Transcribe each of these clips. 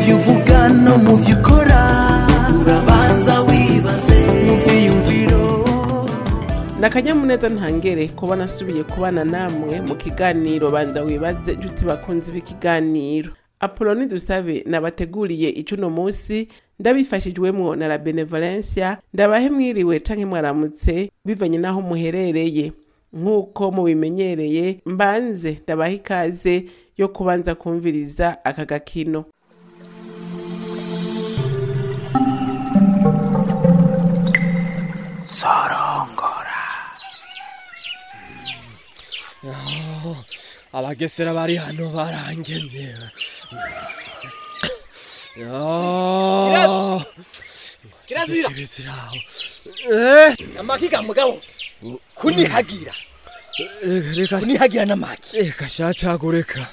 byo uvuga no mu byo ukora urabanza wibaze mu byiyumviro ni akanyamuneza ntangere kuba nasubiye kubana namwe mu kiganiro banza wibaze inshuti bakunze b'ikiganiro apoloni dusabe nabateguriye icuno munsi ndabifashijwemwo na la benevolencia ndabahe mwiriwe canke mwaramutse bivanye n'aho muherereye nk'uko mubimenyereye mbanze ndabaha ikaze yo kubanza kumviriza aka gakino sorongora abagesera bari hano barangemye Kirazira. kiraziraho amakiga mugabo kunihagira reka kunihagira n'amaki reka shacagureka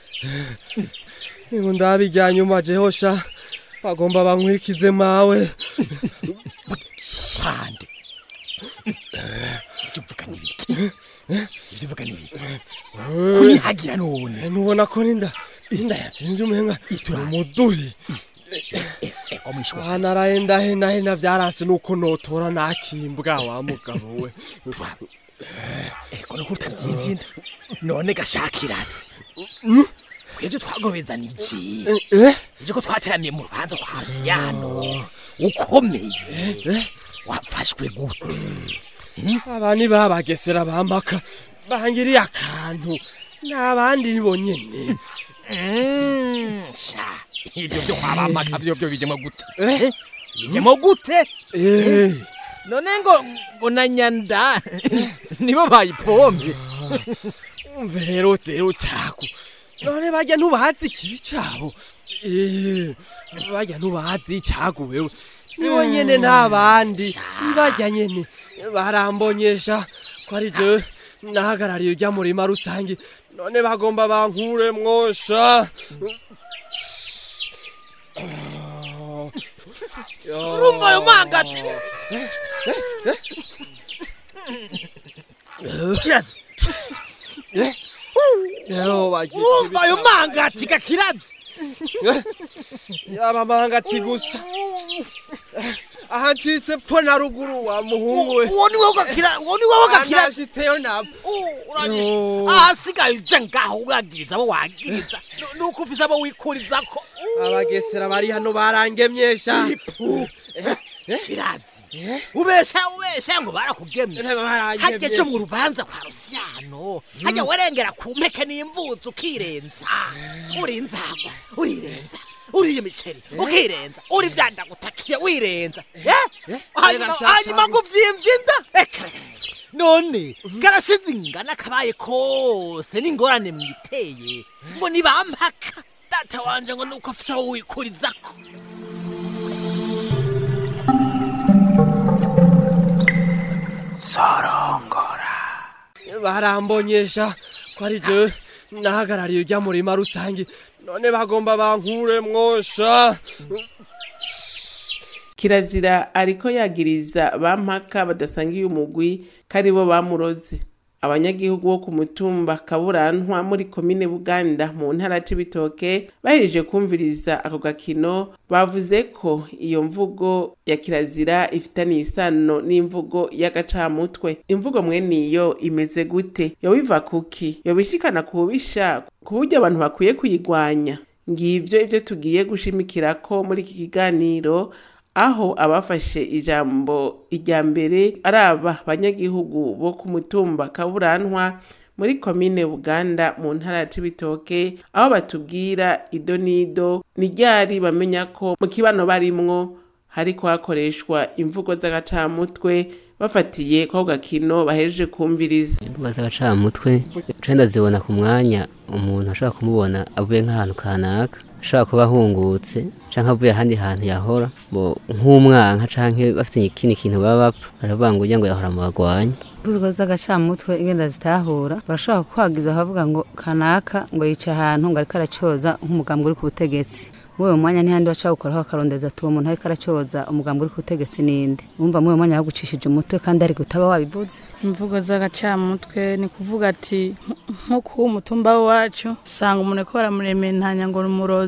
ngo ndabijya nyuma jeho sha bagomba bankwikize mawe sande ibyo uvuga ni biki ibyo uvuga ni biki kunihagira none ntubona ko ninda inda yatinze umenga umuduri ego mwishwa aha naraye ndahenahena vyarase nuko notora nakimbwa wa mugabo we ego nuko utavyimvyinda none gashakirazi kwevyo twagobezanije eh ije ko twateramiye mu rubanza kwa rusiyano ukomeye wafashwe gute abani babagesera bamaka bangiriye akantu n'abandi nibo nyene Mm, sha ibyo byo kwabamaka byo byo bijemo gute bijemo gute eh none ngo ngo na nyanda nibo bayipombe umve rero rero cako none barya ntubazi ikibi cabo eh barya ntubazi icago wewe nibo nyene n'abandi nibarya nyene barambonyesha ko ari jewe nahagarariye urya murima rusange none bagomba bankure mwosha urumva ayo mangazi kirazi rero bagira urumva ayo mangati gakirazi yaba mangati gusa aha ncitse pfo na ruguru wa muhungu we uwo ni wowe gakira uwo ni wowe gakirazi nashitseyo nabo Yo. ahasigaye uje ngaho ugagiriza abo wagiriza Nu- nuko ufise abo wikurizako abagesera bari hano barangemyesha kirazi ubesha ubesha ngo barakugemye hajya cyo mu rubanza kwa rusiyano hajya warengera ku mpeke n'imvuzo ukirenza uri inzagwa urirenza uriye imiceri ukirenza uri vyandagutakiye wirenza Eh? hanyuma Rega, hanyuma ngo uvyimvye inda Eka, none karashize ingana kabaye kose n'ingorane mwiteye ngo nibampaka data wanje ngo nuko afise aho wikurizako sorongora barambonyesha ko ari jewe nahagarariye urya murima rusange none bagomba bankure mwosha kirazira ariko yagiriza bampaka badasangiye umugwi ko aribo bamuroze abanyagihugu bo ku mutumba kaburantwa muri komine buganda mu ntara c'ibitoke bahejeje kumviriza ako gakino bavuze ko iyo mvugo ya kirazira ifitaniye isano n'imvugo y'agacamutwe imvugo mweniyo imeze gute yoba iva kuki yoba ishikana ku bubisha ku buryo abantu bakwiye kuyigwanya ngivyo ivyo tugiye gushimikirako muri iki kiganiro aho abafashe ijambo irya mbere ari aba banyagihugu bo ku mutumba kaburantwa muri komine buganda mu ntara ya cibitoke aho batubwira ido n'ido ni ryari bamenya ko mu kibano barimwo hariko hakoreshwa imvugo z'agacamutwe bafatiye ko ako gakino bahejeje kumviriza imbuga z'agacamutwe nca ndazibona ku mwanya umuntu ashobora kumubona avuye nk'ahantu kanaka ashobora kuba ahungutse canke avuye ahandi hantu yahora bo nk'umwanka canke bafite ikindi kintu baba bapfa baravuga ngo urya ngo yahora mu bagwanyi imbuga z'agacamutwe ingenda zitahura barashobora kuhagiza bakavuga ngo kanaka ngo yicaye ahantu ngo ariko aracyoza nk'umugambi uri ku butegetsi muri uwo mwanya ntihandi baca gukora bakarondeza ati uwo muntu ariko aracyoza umugambi uri ku butegetsi ninde wumva muri uwo mwanya bagucishije umutwe kandi ari gutaba wabivuze imvugo z'agacamutwe ni kuvuga ati nko ku mutumba wacu usanga umuntu ariko baramurementanya ngo ni umurozi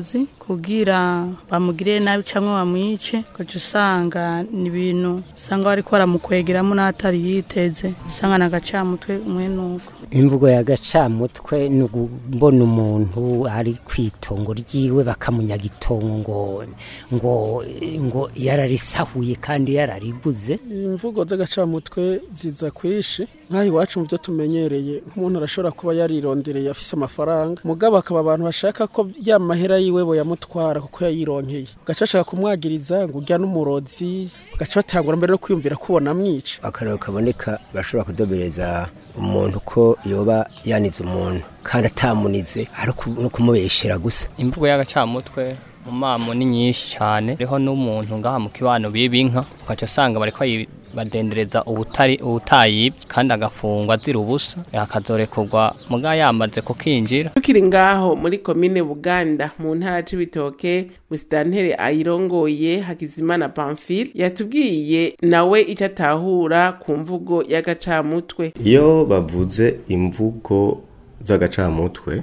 kugira bamugirire nabi cyangwa bamwice ugaca usanga ni ibintu usanga bariko baramukwegeramo n'atari yiteze usanga ni agacamutwe umwe nuko imvugo y'agacamutwe ni ukubona umuntu ari ku itongo ryiwe bakamunyaga itongo ngo ngo ngo yararisahuye kandi yarariguze imvugo z'agacamutwe ziza kwishi nk'aho iwacu mu byo tumenyereye nk'umuntu arashobora kuba yarirondereye afise amafaranga mugabo akaba abantu bashaka ko ya mahera yiwe boyamutwara kuko yayironkeye ugaca bashaka kumwagiriza ngo urya n'umurozi bagaca batangura mbere no kwiyumvira kubona amwica akararo kaboneka bashobora kudobereza umuntu ko yoba yanize umuntu kandi atamunize ari no kumubeshera gusa imvugo y'agacamutwe mu mamo ni nyinshi cyane riho n'umuntu ngaha mu kibano biba inka ugaca usanga bariko badendereza ubutari ubutayibye kandi agafungwa azira ubusa akazorekurwa muga yamaze kukinjira tukiri ngaho muri komine buganda mu ntara c'ibitoke musitantere ayirongoye hakizimana pamphile yatubwiye nawe icyo atahura ku mvugo y'agacamutwe iyo bavuze imvugo z'agacamutwe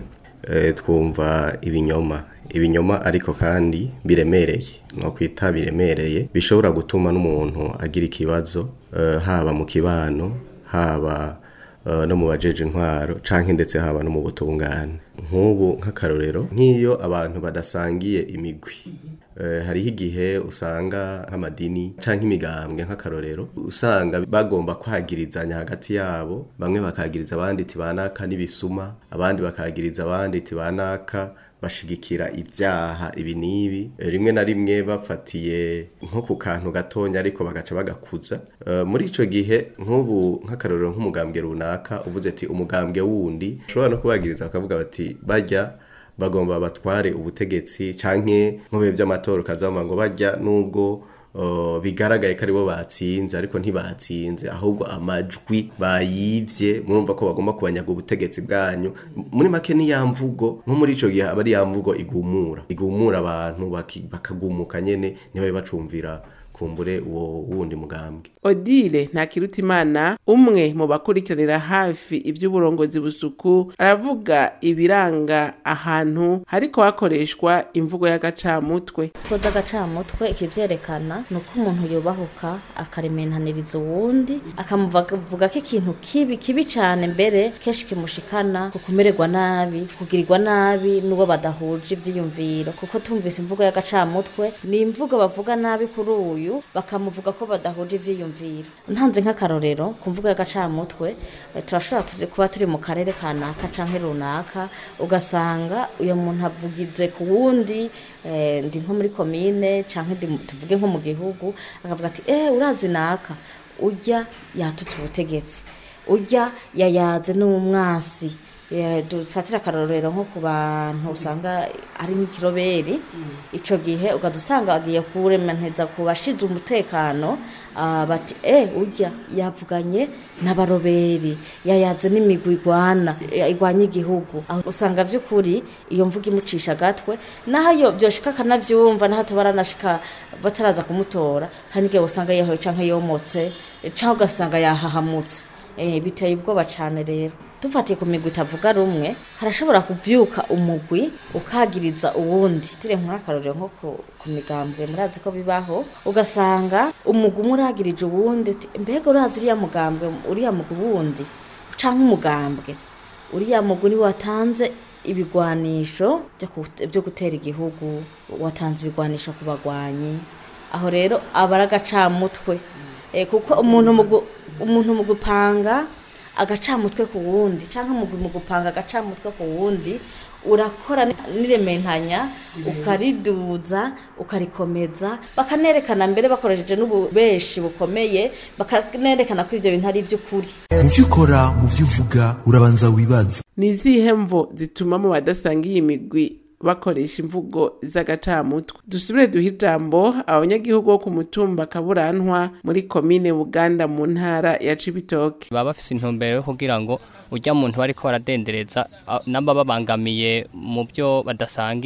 twumva ibinyoma ibinyoma ariko kandi biremereye no kwita biremereye bishobora gutuma n'umuntu agira ikibazo haba mu kibano haba no mu bajeje intwaro canke ndetse haba no mu butungane nk'ubu nk'akarorero nk'iyo abantu badasangiye imigwi hariho igihe usanga nk'amadini canke imigambwe nk'akarorero usanga bagomba kwagirizanya hagati yabo bamwe bakagiriza abandi tibanaka n'ibisuma abandi bakagiriza abandi tibanaka bashigikira ibyaha ibi n'ibi rimwe na rimwe bafatiye nko ku kantu gatonya ariko bagaca bagakuza muri icyo gihe nk'ubu nk'akarorero nk'umugambwe runaka uvuze ati umugambwe wundi ushobora no kubagiriza bakavuga bati bajya bagomba batware ubutegetsi canke mu bihe by'amatora ukazabona ngo bajya nubwo bigaragaye ko aribo batsinze ariko ntibatsinze ahubwo amajwi bayivye murumva ko bagomba kubanyaga ubutegetsi bwanyu muri make ni ya mvugo nko muri ico gihe aba ari ya mvugo igumura igumura abantu bakagumuka nyene nibabe bacumvira kumbure uwo wundi mugambwe odile ntakirutimana umwe mu bakurikiranira hafi iby'uburongozi busuku aravuga ibiranga ahantu hariko hakoreshwa imvugo y'agacamutwe koza agacamutwe ikivyerekana ni uko umuntu yubahuka akaremenaniriza uwundi akamuvuga ko ikintu kibi kibi cyane mbere kenshi kimushikana ku kumererwa nabi kugirirwa nabi n'uwo badahuje ivyiyumviro kuko tumvise imvugo y'agacamutwe ni imvugo bavuga nabi kuri uyu bakamuvuga ko badahuje ivyiyumviro ntanze nk'akarorero ku mvugo y'agacamutwe turashobora kuba turi mu karere kanaka canke runaka ugasanga uyo muntu avugize ku wundi ndi nko muri komine canke tuvuge nko mu gihugu akavuga ati eh urazi naka urya yatutse ubutegetsi urya yayaze n'umwasi dufatira akarorero nko ku bantu usanga ari nk'ikiroberi icyo gihe ugahita usanga agiye kuremaneza ku bashinzwe umutekano bati eh urya yavuganye n'abaroberi yayaze n'imigwi igwana igwanya igihugu aho usanga by'ukuri iyo mvuga imucisha agatwe naho byoshika akanabyumva naho tubaranashika bataraza kumutora hari n'igihe usanga yahoye cyangwa yomotse cyangwa ugasanga yahahamutse biteye ubwoba cyane rero dufatiye ku migwi itavuga rumwe harashobora kubyuka umugwi ukagiriza uwundi tire nk'akarorero nko ku migambwe murazi ko bibaho ugasanga umugwi umwe uragirije uwundi mbega urazi uriya mugambwe uriya mugwi wundi cyangwa umugambwe uriya mugwi niwe watanze ibigwanisho byo gutera igihugu watanze ibigwanisho ku bagwanyi aho rero aba ari agacamutwe kuko umuntu mu gupanga agacamutwe ku wundi cyangwa mu gupanga agacamutwe ku wundi urakora n'irementanya ukariduza ukarikomeza bakanerekana mbere bakoresheje n'ububeshi bukomeye bakanerekana ko ibyo bintu ari iby'ukuri mu byo ukora mu byo uvuga urabanza wibaze ni izihe mvo zituma mu badasangiye imigwi bakoresha imvugo z'agacamutwe dusubire duhe ijambo abanyagihugu bo ku mutumba kaburantwa muri komine buganda mu ntara ya cibitoke baba bafise intumbero yo kugira ngo ujya muntu bariko baradendereza namba babangamiye mu byo badasangiye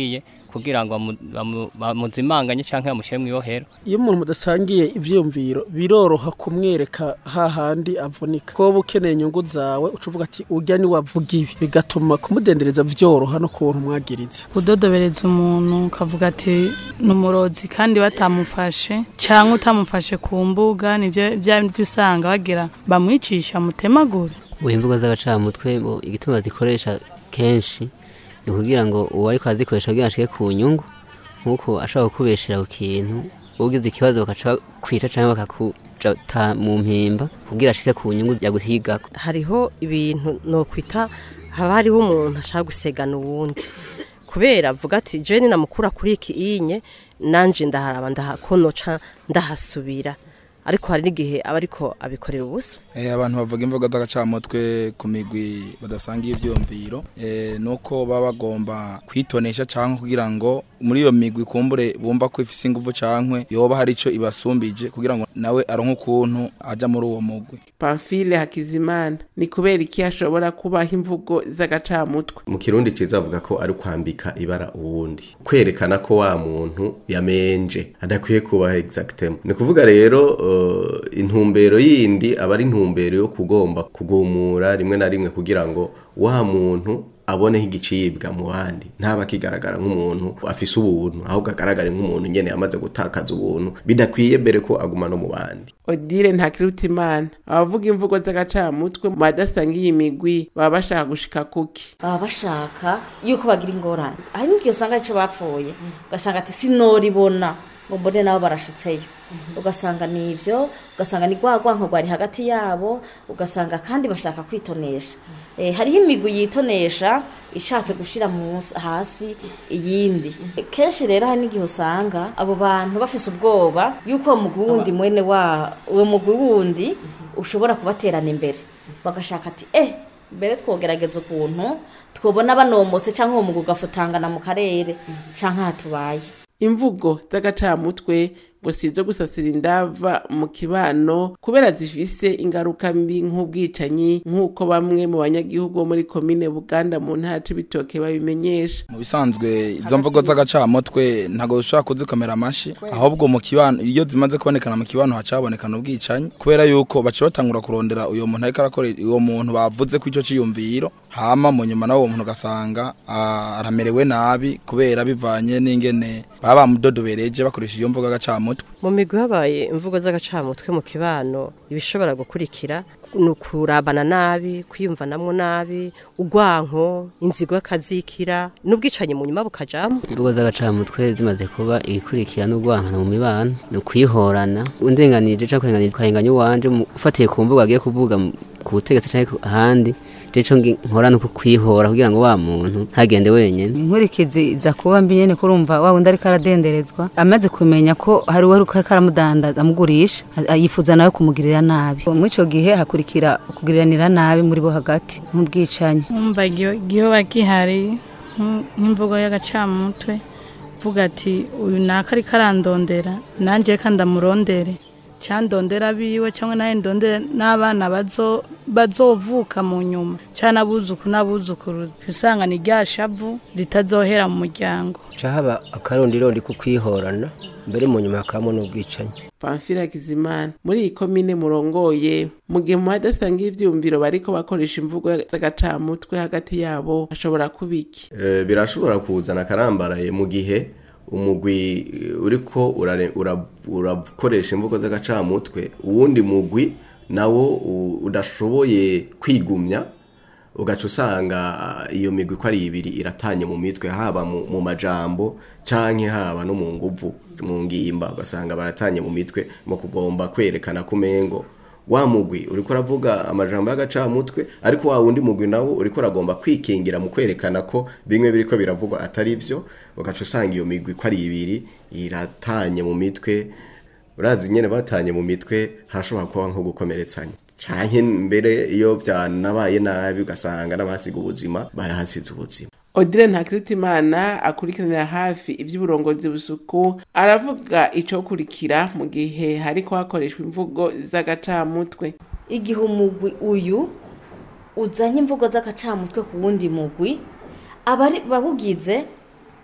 kugira ngo bamu- bamu- bamuzimanganye canke bamushyire mu ibohero iyo umuntu mudasangiye ivyiyumviro biroroha kumwereka hahandi avunika koba ukeneye inyungu zawe uca uvuga ati urya ni wavuga ibi bigatuma kumudendereza vyoroha no kuntu mwagiriza kudodobereza umuntu ukavuga ati ni umurozi kandi batamufashe cyangwa utamufashe ku mbuga nibyo bya bindi usanga bagira bamwicisha mutemagure mu imvugo z'agacamutwe bo igituma zikoresha kenshi ni ukugira ngo uwo ariko azikoresha kugira ngo ashike ku nyungu nk'uko ashobora kukubeshera ku kintu ugize ikibazo bakaca kwica cyangwa bakakujata mu mpimba kugira ashike ku nyungu yaguhigako hariho ibintu nokwita haba hariho umuntu ashaka gusegana uwundi kubera avuga ati jeni namukura kuri iki inye nanje ndaharaba ndahakonoca ndahasubira ariko hari n'igihe aba ariko abikorera ubusa Eh, abantu bavuga imvugo z'agacamutwe ku migwi badasangiye ivyumviro eh, nuko baba bagomba kwitonesha canke kugira ngo muri iyo migwi kumbure bumva ko ifise inguvu cankwe yoba hari ico ibasumbije kugira ngo nawe aronke ukuntu aja muri uwo mugwi pamfile hakizimana ni kubera iki hashobora kubaho imvugo z'agacamutwe mu kirundi ciza avuga ko ari kwambika ibara uwundi kwerekana ko wa muntu yamenje adakwiye kubaho exactement ni kuvuga rero uh, intumbero yindi aba ari intumbero yo kugomba kugumura rimwe na rimwe kugira ngo wa muntu aboneho igicibwa mu bandi ntaba akigaragara nk'umuntu afise ubuntu ahubwo agaragare nk'umuntu nyene yamaze gutakaza ubuntu bidakwiye mbere ko aguma no mu bandi odile ntakirutimana abavuga imvugo z'agacamutwe mu badasangiye imigwi baba bashaka gushika kuki baba bashaka yuko bagira ingorane hari n'igihe usanga arico bapfuye ugasanga ati sinoribona ngo mbone nabo barashitseyo ugasanga ni ivyo ugasanga ni rwa rwanko rwari hagati yabo ugasanga kandi bashaka kwitonesha eh, hariho imigwi yitonesha ishatse gushira munsi hasi iyindi kenshi rero hari n'igihe usanga abo bantu bafise ubwoba yuko uwo mugwi wundi mwene wa uwo mugwi wundi ushobora kubaterana imbere bagashaka ati eh mbere twogerageza ukuntu twobona banomotse cyangwa uwo mugwi ugafutangana mu karere canke hatubaye imvugo z'agacamutwe ngo si izo gusasira indava mu kibano kubera zifise ingaruka mbi nk'ubwicanyi nk'uko bamwe mu banyagihugu bo muri komine buganda mu ntara c'ibitoke babimenyesha mu bisanzwe izo mvugo z'agacamutwe ntabwo dushobora kuzikomera amashi ahubwo mu kibano iyo zimaze kubonekana mu kibano hacabonekana ubwicanyi kubera yuko baca batangura kurondera uyo muntu ariko arakora uwo muntu bavuze ko icyo ciyumviro hama mu nyuma nawe uwo muntu ugasanga ah, aramerewe nabi kubera bivanye n'ingene baba bamudodobereje bakoresha iyo mvugo y'agacamutwe mu migwi habaye imvugo z'agacamutwe mu kibano ibishobora gukurikira ni ukurabana nabi kwiyumvanamwo nabi urwanko inzigo y'akazikira n'ubwicanyi mu nyuma bukajamo imvugo z'agacamutwe zimaze kuba igikurikira n'urwankana mu mibano ni ukwihorana undenganije cyangwa kurenganije ukahenganya uwanje mu- ufatiye ku mvugo agiye kuvuga mu- ku butegetsi cyangwa ahandi jeco nkora no kwihora kugira ngo wa muntu ntagende wenyene inkurikizi iza kuba mbi nyene kurumva wa wundi ariko aradenderezwa amaze kumenya ko hari uwari ariko aramudandaza amugurisha a- yifuza nawe kumugirira nabi muri ico gihe hakurikira kugiriranira nabi muri bo hagati nk'ubwicanyi umva igihoba gihari nk- nk'imvugo y'agacamutwe vuga ati uyu naka ariko arandondera nanjye reka ndamurondere cyandondera biwe cyangwa nawe ndondere n'abana bazo bazovuka mu nyuma cyangwa n'abuzuku n'abuzukuru usanga ni rya shavu ritazohera mu muryango ca haba akarondirondi ko kwihorana mbere mu nyuma hakabamo n'ubwicanyi pamfile hakizimana muri iyi komine murongoye mu gihe mu badasangiye ivyumviro bariko bakoresha imvugo z'agacamutwe hagati yabo hashobora kuba iki Eh, birashobora kuzana akarambaraye mu gihe umugwi eh, uriko urare- ura- urakoresha imvugo z'agacamutwe uwundi mugwi nawo u- udashoboye kwigumya ugaca usanga ah, iyo migwi ko ari ibiri iratanye mu mitwe haba mu, mu majambo canke haba no mu nguvu mu ngimba ugasanga baratanye mu mitwe mu kugomba kwerekana kumengo wa mugwi uriko uravuga amajambo y'agacamutwe ariko wa wundi mugwi nawo uriko uragomba kwikingira mu kwerekana ko bimwe biriko biravugwa atari vyo ugaca usanga iyo migwi ko ari ibiri iratanye mu mitwe urazi nyene batanye mu mitwe hashobora kuba nko gukomeretsanya canke mbere iyo vyanabaye nabi ugasanga n'abasiga ubuzima barahasize ubuzima odile ntakirutimana akurikiranira hafi ivy'uburongozi busuku aravuga icokurikira mu gihe hariko hakoreshwa imvugo z'agacamutwe igihe umugwi uyu uzanye imvugo z'agacamutwe ku wundi mugwi abari bawugize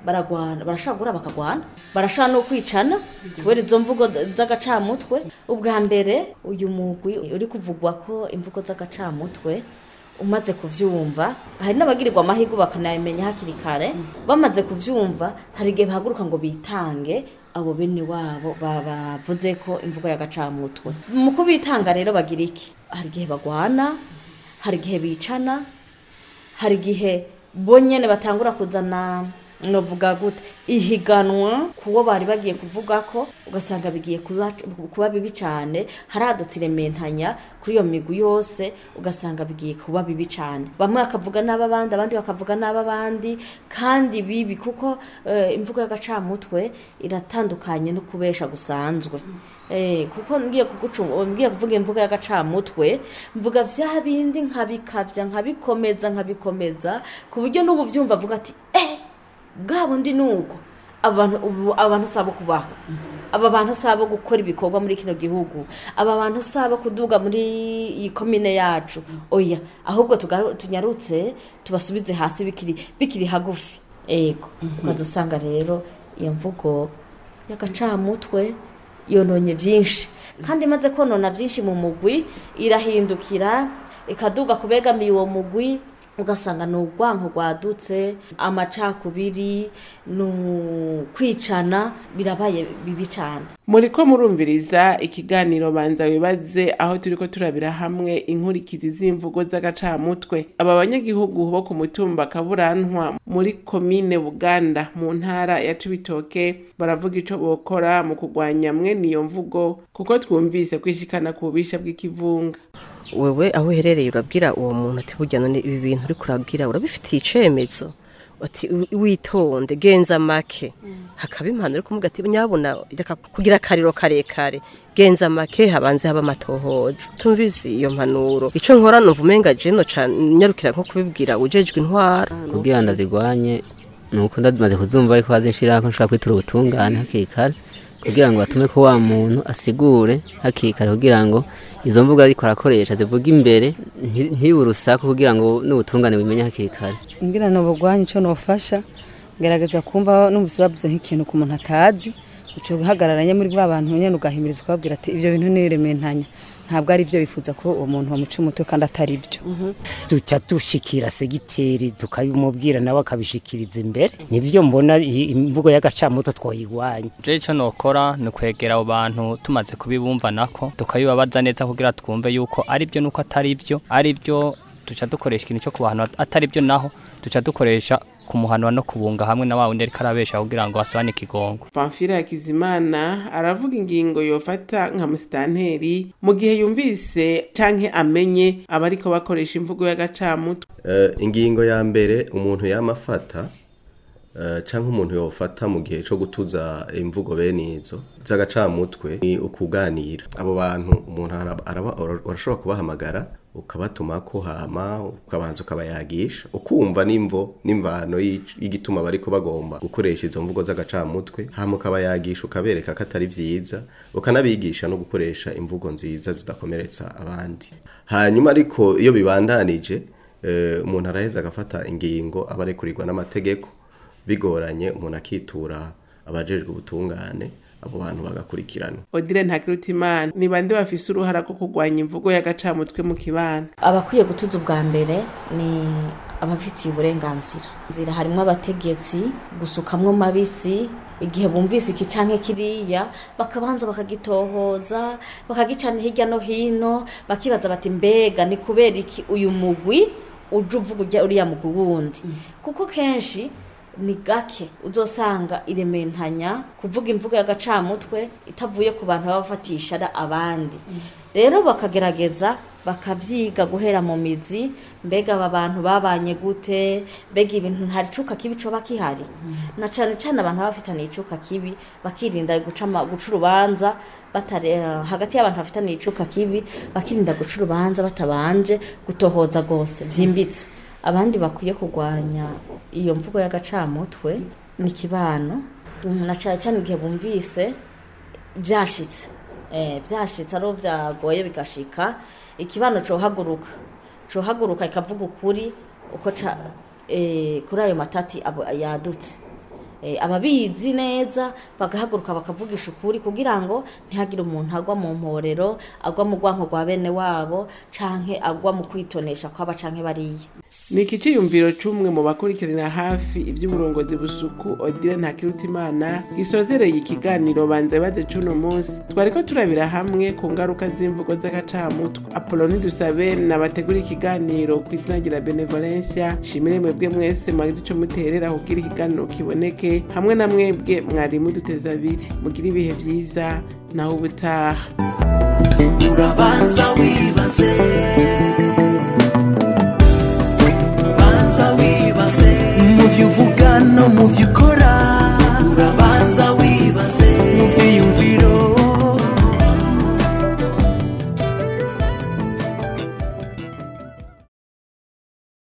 baragwana barashaka guhura bakagwana barashaka no kwicana kubera izo mvugo z'agacamutwe ubwa mbere uyu mugwi uri kuvugwa ko imvugo z'agacamutwe umaze kuvyumva hari n'abagirirwa amahirwe bakanayamenya hakiri kare bamaze kuvyumva hari igihe bahaguruka ngo bitange abo bene wabo bavuze ko imvugo y'agacamutwe mu kubitanga rero bagira iki hari igihe bagwana hari igihe bicana hari igihe bo nyene batangura kuzana novuga gute ihiganwa kuwo bari bagiye kuvuga ko ugasanga bigiye kuba, kuba bibi cyane haradutse irementanya kuri iyo migwi yose ugasanga bigiye kuba bibi cyane bamwe bakavuga n'ab'abandi abandi bakavuga n'ab'abandi kandi bibi kuko uh, imvugo y'agacamutwe iratandukanye no kubesha gusanzwe Eh, kuko ngiye kugucuma ngiye kuvuga imvuga y'agacamutwe mvuga vya bindi nkabikavya nkabikomeza nkabikomeza ku buryo n'ubu vyumva avuga ati eh bwa bundi nuko abantu ubu abantu sabo kubaho aba bantu sabo gukora ibikorwa muri kino gihugu aba bantu sabo kuduga muri iyi komine yacu oya ahubwo tunyarutse tubasubize hasi bikiri bikiri hagufi ego ukazusanga rero iyo mvugo y'agacamutwe yononye byinshi kandi imaze konona byinshi mu mugwi irahindukira ikaduga kubegamiye uwo mugwi ugasanga ni urwanko rwadutse amacakubiri ni ukwicana birabaye bibi cyane muri ko murumviriza ikiganiro banza wibaze aho turi ko turabira hamwe inkurikizi z'imvugo z'agacamutwe aba banyagihugu bo ku mutumba kaburantwa muri komine buganda mu ntara ya cibitoke baravuga ico bokora mu kurwanya mwene iyo mvugo kuko twumvise kwishikana ku bubisha bw'ikivunga wewe aho uherereye urabwira uwo muntu ati burya none ibi bintu uri kurabwira urabifitiye icemezo ati witonde genza make hakaba impano uri kumubwira ati nyabona reka kugira akariro karekare genza make habanze haba amatohoza tumvise iyo mpanuro ico nkora numva umenga jeno nyarukira nko kubibwira ujejwe intwara kugira ndazigwanye nuko ndazimaze kuzumva ariko hazinshira ko nshaka kwitura ubutungane hakiri kare kugira ngo batume ko wa muntu asigure hakiri kare kugira ngo izo mvuga ariko arakoresha zivuga imbere ntibe urusaku kugira ngo n'ubutungane bumenye hakiri kare ngira no bugwanye ico nofasha gerageza kumva n'umusi bavuze nk'ikintu ku muntu atazi uco uhagararanye muri bwa bantu nyene ugahimiriza ukababwira ati ibyo bintu nirementanya ntabwo ari byo bifuza ko uwo muntu bamuca umutwe kandi atari byo duca dushikira segiteri tukabimubwira nawe akabishikiriza imbere nibyo mbona imvugo y'agacamuto twoyigwanya je ico nokora ni ukwegera abo bantu tumaze kubibumva nako tukabibabaza neza kugira twumve yuko ari byo nuko atari byo ari byo duca dukoresha ikintu cyo ku bantu atari byo naho duca dukoresha kumuhanura no kubunga hamwe na wa wundi ariko arabesha kugira ngo asabane ikigongo pamfira hakizimana aravuga ingingo yofata nka musitanteri mu gihe yumvise canke amenye abariko bakoresha imvugo y'agacamutwe uh, ingingo ya mbere umuntu yamafata uh, canke umuntu yofata mu gihe co gutuza imvugo bene izo z'agacamutwe ni ukuganira abo bantu umuntu arashobora kubahamagara ukabatuma ko hama ukabanza ukabayagisha ukumva n'imvo n'imvano y'igituma bariko bagomba gukoresha izo mvugo z'agacamutwe hama ukabayagisha ukabereka ko atari vyiza ukanabigisha no gukoresha imvugo nziza zidakomeretsa abandi hanyuma ariko iyo bibandanije umuntu araheza agafata ingingo aba arekurirwa n'amategeko bigoranye umuntu akitura abajejwe ubutungane abo bantu bagakurikirana odile ntakirutimana ni bande bafise uruhara rwo kurwanya imvugo y'agacamutwe mu kibana abakwiye gutuza ubwa mbere ni abafitiye uburenganzira nzira harimo abategetsi gusukamwo mabisi igihe bumvise iki canke kiriya bakabanza bakagitohoza bakagicana hirya no hino bakibaza bati mbega ni kubera iki uyu mugwi uje uvuga uriya mugwi wundi kuko kenshi ni gake uzosanga irementanya kuvuga imvugo y'agacamutwe itavuye ku bantu baba bafatisha abandi rero bakagerageza bakabyiga guhera mu mizi mbega aba bantu babanye gute mbega ibintu ntari icuka kibi coba kihari na cyane cyane abantu baba bafitaniye icuka kibi bakirinda guca urubanza hagati y'abantu bafitaniye icuka kibi bakirinda guca urubanza batabanje gutohoza rwose byimbitse abandi bakwiye kurwanya iyo mvugo y'agacamutwe ni kibano na cyane cyane igihe bumvise byashitse byashitse ari byagoye bigashika ikibano cohaguruka cohaguruka ikavuga ukuri uko kuri ayo matati yadutse eh, ababizi neza bagahaguruka bakavugisha ukuri kugira ngo ntihagire umuntu agwa mu mporero agwa mu rwanko rwa bene wabo canke agwa mu kwitonesha kwaba canke bariya ni iki cyiyumviro cy'umwe mu bakurikirana hafi iby'uburongozi busuku odile ntakirutimana gisozereye ikiganiro banza bibaze c'uno munsi twari ko turabira hamwe ku ngaruka z'imvugo z'agacamutwe apoloni dusabe nabategura ikiganiro ku izina rya benevolencia shimire mwebwe mwese mwagize ico muterera kugira ikiganiro kiboneke hamwe na mwebwe mwari muduteza abiri mugire ibihe vyiza naho ubutaha urabanza wibaze banza wibaze